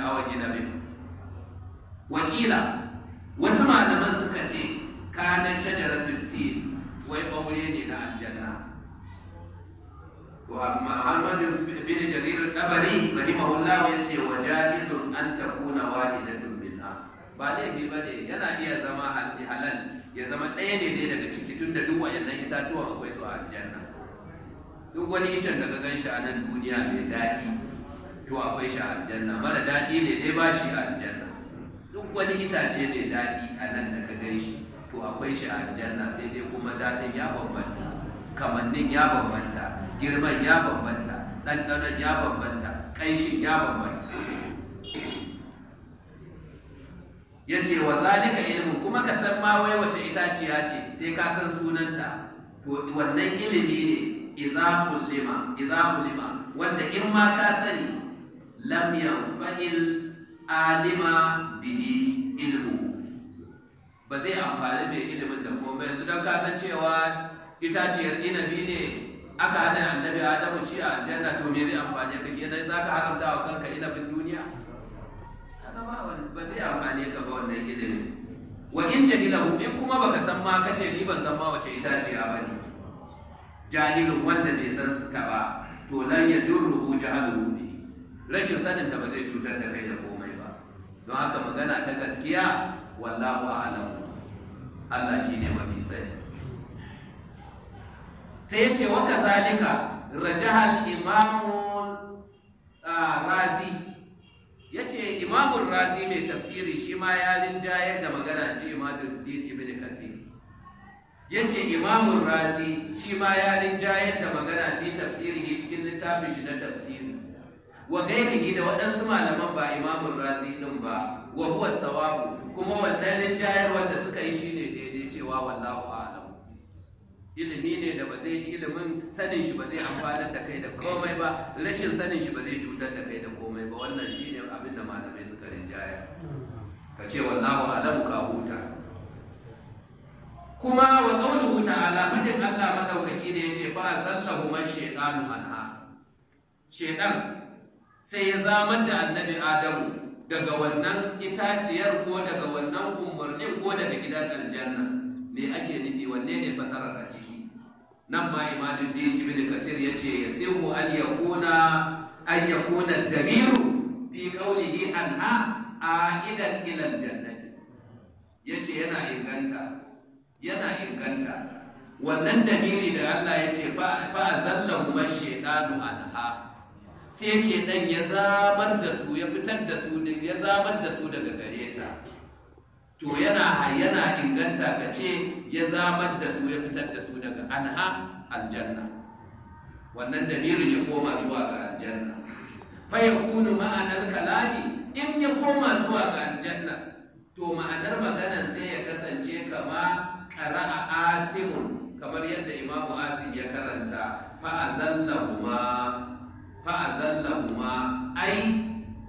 hawan inabin wakila wasu malaman suka ce kana shajaratul tin wai ɓaure ne na aljanna Muhammad bin Jarir Dabari rahimahullah ya ce wa jahilun an takuna wahidatun minha ba laifi ba ne yana iya zama halal ya zama ɗaya ne dai daga ciki tun da duk wayannan itatuwan akwai su a aljanna duk wani icen da ka gan shi a nan duniya mai daɗi to akwai shi a aljanna mara daɗi ne dai ba shi a aljanna duk wani itace mai daɗi a nan da ka gan shi to akwai shi a aljanna sai dai kuma daɗin ya bambanta kamannin ya bambanta girman ya bambanta ɗanɗanon ya bambanta ƙanshin ya bambanta ya ce wa zalika ilimin kuma ka san ma wai wace itaciya ce sai ka san sunanta to wannan ilimi ne iza kullima iza kullima wanda in ma ka sani lam yanfa'il alima bihi ilmu ba zai amfani mai ilimin da kuma yanzu don ka san cewa itaciyar inabi ne aka hada annabi adamu ci a aljanna to me zai amfani ka kenan za ka haramta wa kanka inabin duniya kaga ba ba zai amfani ka ba wannan ilimin wa in jahilahu in kuma baka san ma kace ni ban san ma wace itaciya ba ne jahilun wanda bai san ta ba to lan yadurruhu jahaluhu bi rashin sanin ta ba zai cutar da kai da komai ba don haka magana ta gaskiya wallahu a'lam Allah shine mafi sani sai yace wa kazalika rajahal imamu razi yace imamun razi mai tafsiri shi ma ya linjayar da magana ji imaduddin ibn kasir yace imamun razi shi ma ya linjayar da magana fi tafsiri cikin littafin shi na tafsiri wa gairihi da waɗansu malaman ba imamun razi din ba wa huwa sawabu kuma wannan linjayar wanda suka yi shine daidai cewa wallahu a'lam ilimi ne da ba zai ilimin sanin shi ba zai amfanar da kai da komai ba rashin sanin shi ba zai cutar da kai da komai ba wannan shine abin da malamai suka rinjaya ka ce wallahu a'lam ka huta kuma wa qawluhu ta'ala fadin Allah madaukaki da yace fa zallahu mashaytanu anha shaytan sai ya zamar da annabi Adamu daga wannan itaciyar ko daga wannan umarnin ko daga gidan aljanna me ake nufi wanne ne fasarar a ciki nan ma imamuddin ibn kasir yace yasihu an yakuna an yakuna damiru fi qawlihi anha aidan ila aljannati yace yana inganta yana inganta wannan dalili da Allah yace fa fa zallahu mashaytanu anha sai shaidan ya zamar da su ya fitar da su ya zamar da su daga gare ta to yana yana inganta ka ce ya zamar da su ya fitar da su daga anha aljanna wannan dalilin ya koma zuwa ga aljanna fa yakunu ma'anar kalami in ya koma zuwa ga aljanna to ma'anar maganar sai ya kasance kama qara'a asimun kamar yadda imamu asim ya karanta fa azallahuma fa'azallahuma ai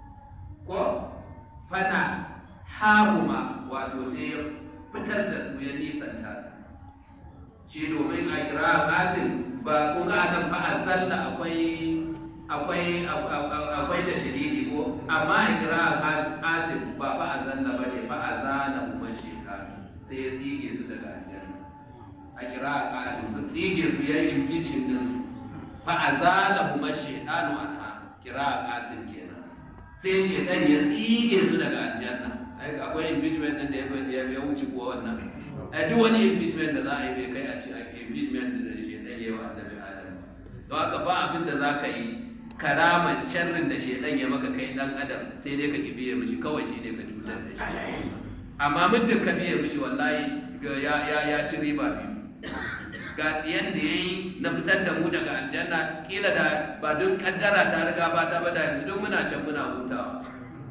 ko fana hahuma wato sai ya fitar da su ya nisanta su shi domin a kira qasim ba kun ga nan fa'azalla akwai akwai akwai da shiriri ko amma a kira qasim ba fa'azalla bane fa'azana kuma shekaru sai ya tsige su daga aljanna a kira qasim su tsige su yayin impeachment din su fa'azala kuma shaitanu anha kira qasim kenan sai shaitan ya tsige su daga aljanna ai akwai impeachment din da ya ya wuce kuwa wannan ai duk wani impeachment da za a yi bai kai a ci impeachment da shaitan ya wa annabi adam don haka ba abin da za ka yi karamar sharrin da shaitan ya maka kai dan adam sai dai ka ki biye mishi kawai shi ne ka cutar da shi amma muddin ka biye mishi wallahi ya ya ya ci riba biyu ga tsiyan da ya yi na fitar da mu daga aljanna kila da ba don kaddara ta riga ba ta bada yanzu don muna can muna hutawa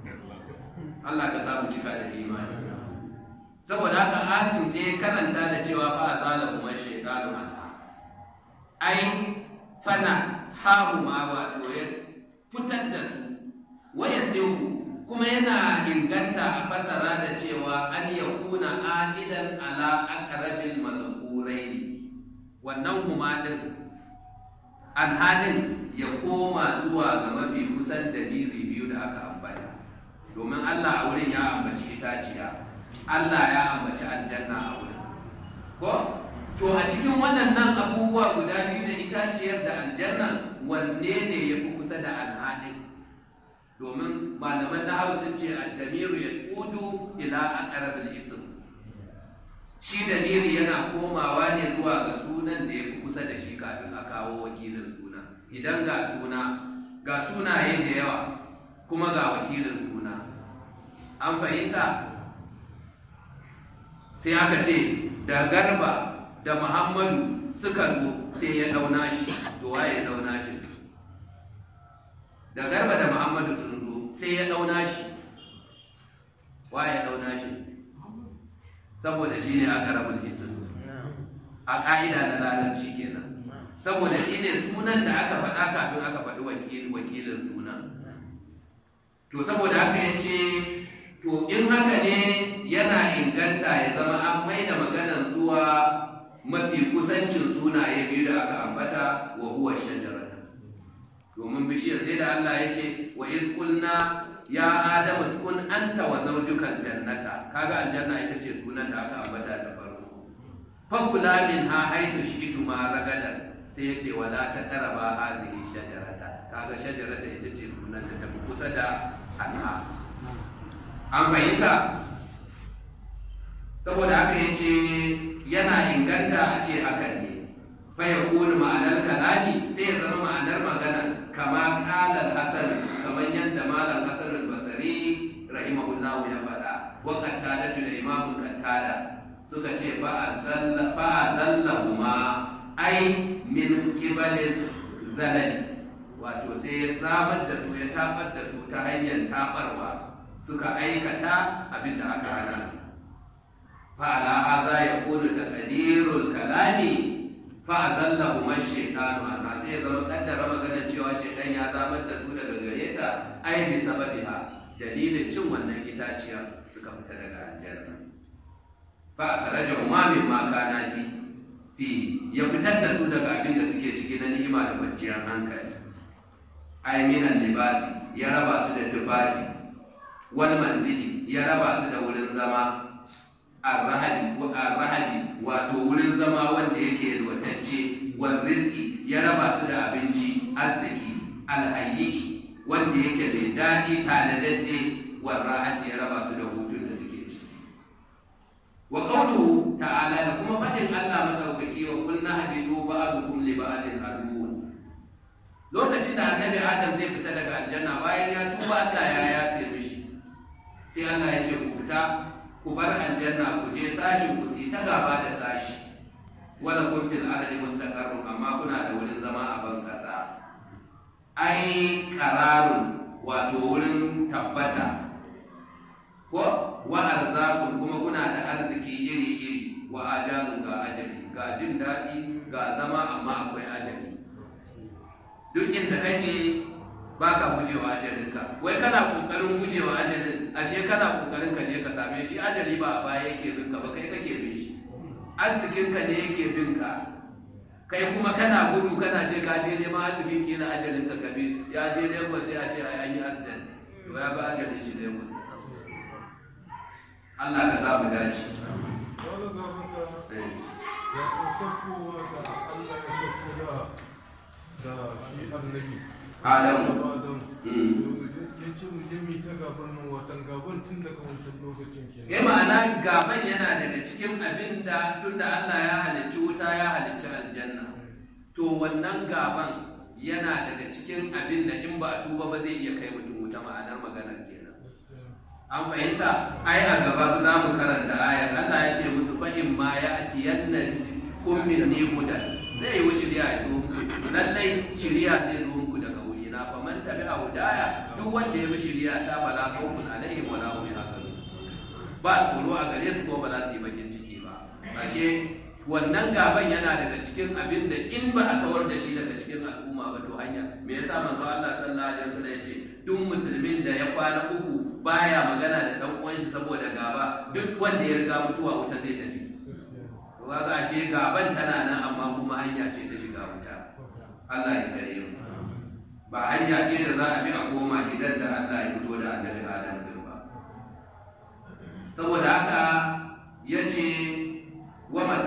Allah ka samu cika da imani saboda haka asin sai ya karanta da cewa fa azala kuma shaytanu anha ai fana haru ma wato ya fitar da su waya sai kuma yana inganta a fasara da cewa an yakuna aidan ala aqrabil mazkuraini wannan humadin alhalin ya koma zuwa ga mafi kusan dalili biyu da aka ambata Allah a wurin ya ambaci itaciya Allah ya ambaci aljanna a wurin ko to a cikin waɗannan abubuwa guda biyu da itaciyar da aljanna wanne ne ya fi kusa da alhadin domin malaman na hausa ce addamiru ya kudu ila aqrabil ism shi damiri yana komawa ne zuwa ga sunan da ya fi kusa da shi kafin a kawo wakilin suna idan ga suna ga sunaye da yawa kuma ga wakilin suna an fahimta sai aka ce da garba da muhammadu suka zo sai ya dauna shi to waye ya dauna shi da garba da muhammadu sun zo sai ya dauna shi waye ya dauna shi saboda shi ne aka rabu isin a ƙa'ida na larabci kenan saboda shi ne sunan da aka faɗa kafin aka faɗi wakilin sunan to saboda haka ya ce to in haka ne yana inganta ya zama an mai da maganan zuwa mafi kusancin sunaye biyu da aka ambata wa huwa shajara domin bishiyar sai da Allah ya ce wa iz qulna ya adamu kun anta wa zawjuka jannata kaga aljanna ita ce sunan da aka ambata da farko fakula min ha haisu shi'tu ma ragadan sai ya ce wala ta karaba hazihi shajarata kaga shajarata ita ce sunan da tafi kusa da anha an fahimta saboda haka ya ce yana inganta a ce hakan ne fa ya ma'anar kalami sai ya zama ma'anar magana kama kalar hasan kamar yadda malam hasan al-basri rahimahullahu ya faɗa wa kattada da imamun kattada suka ce fa azalla huma ai min kibalin zalali wato sai ya zamar da su ya tabar da su ta hanyar tabarwa suka aikata abin da aka hana su fa'ala haza ya kunu taqdirul kalami fa azallahu mashaytanu anha sai ya zama kaddara maganar cewa shaytan ya zamar da su daga gare ta ai bi sababiha dalilin cin wannan itaciya suka fita daga aljanna fa akhraja ma min ma kana fi fi ya fitar da su daga abin da suke ciki na ni'ima da kwanciyar hankali ai minan libasi ya raba su da tufafi wal manzili ya raba su da wurin zama arrahadi arrahadi wato wurin zama wanda yake yalwatacce wal rizqi ya raba su da abinci arziki alhayyi wanda yake mai daɗi tanadadde wal rahati ya raba su da hutun da suke ci wa qawluhu ta'ala da kuma faɗin Allah madaukaki wa kullu habidu ba'dukum li ba'din aduwwun lokacin da annabi Adam zai fita daga aljanna bayan ya tuba Allah ya yafe mishi sai Allah ya ce ku fita ku bar aljanna ku je sashin ku si ta gaba da sashi wala kun fil ardi mustaqarrun amma kuna da wurin zama a ban kasa ai qararun wato wurin tabbata ko wa arzakun kuma kuna da arziki iri iri wa ajalun ga ajali ga jin daɗi ga zama amma akwai ajali duk inda kake ba ka gujewa ajalinka wai kana kokarin gujewa ajalin ashe kana kokarin ka je ka same shi ajali ba a baya yake bin ka ba kai kake bin shi arzikin ka ne yake bin ka kai kuma kana gudu kana ce ka je neman arzikin kila ajalin ka kabi ya je Lagos sai a ce ai an yi accident to ya ba ajalin shi Lagos Allah ka sa mu dace Wani gabata ya saukowa da Allah ya sauko da da shi annabi. Adamu. Adam. Mm. Ya ce mu je mu ta gaban nan watan gaban tun daga wancan lokacin kenan. ya ma'ana gaban yana daga cikin abin da tunda Allah ya halicci wuta ya halicci aljanna to wannan gaban yana daga cikin abin da in ba a tuba ba zai iya kai mutum wuta ma'anar maganar kenan an fahimta ai a gaba za mu karanta ayar Allah ya ce musu fahim ma ya atiyanna kun min ni hudan zai yi shirya ya zo muku lallai shirya zai zo muku daga wuri na fa man tabi'a hudaya duk wanda ya bi shirya ta bala khawfun alaihim wala hum yahzanun ba tsoro a gare su ko ba za su yi bakin ciki ba ashe wannan gaban yana daga cikin abin da in ba a kawar da shi daga cikin al'umma ba to hanya me yasa manzo Allah sallallahu alaihi wasallam ya ce duk musulmin da ya kwana uku baya magana da dan uwan shi saboda gaba duk wanda ya riga mutuwa wuta zai tafi to kaga ashe gaban tana nan amma kuma hanya ce ta shiga wuta Allah ya tsare mu ba hanya ce da za a bi a koma gidan da Allah ya fito da annabi Adam din ba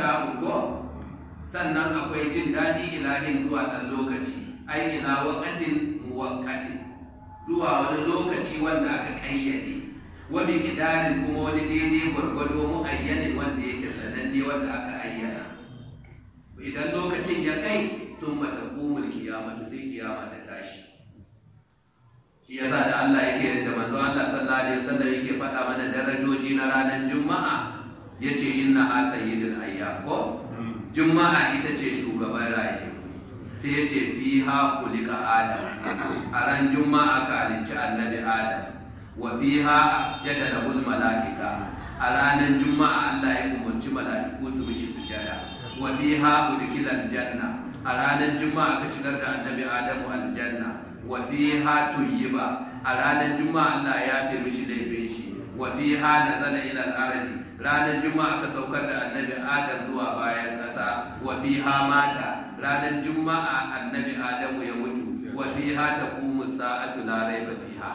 mata'un ko sannan akwai jin daɗi ilahin zuwa ɗan lokaci ai ila waqatin muwaqqatin zuwa wani lokaci wanda aka kayyade wa bi kidarin kuma wani daidai gwargwado muayyanin wanda yake sananne wanda aka ayyana idan lokacin ya kai sun mata kumul kiyamatu sai kiyama ta tashi shi yasa da Allah yake da manzo Allah sallallahu alaihi wasallam yake faɗa mana darajoji na ranar juma'a yace inna ha sayyidul ayyam ko juma'a ita ce shugaban rayu sai ya ce fi ha kulika adam a ran juma'a ka halicci annabi adam wa fi ha asjada lahul mala'ika a ranar juma'a Allah ya umarci mala'iku su mishi sujada wa fi ha udkila aljanna a ranar juma'a ka shigar da annabi adamu aljanna wa fi ha tuyyiba a ranar juma'a Allah ya fi mishi laifin shi wa fi ha nazala ila al-ardi ranar juma'a aka saukar da annabi adam zuwa bayan ƙasa wa fi ha mata ranar juma'a annabi adamu ya mutu wa fi ha taqumu sa'atu la raiba fiha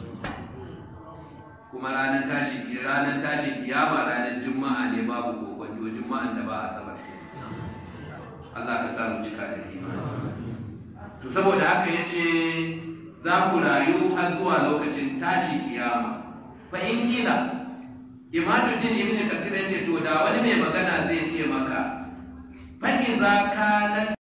kuma ranar tashi ranar tashi kiyama ranar juma'a ne babu kokonto juma'an da ba a sabar Allah ka sa mu cika da imani to saboda haka yace za ku rayu har zuwa lokacin tashi kiyama fa in kila imaduddin ibn kasir yace to da wani mai magana zai ce maka fa iza kana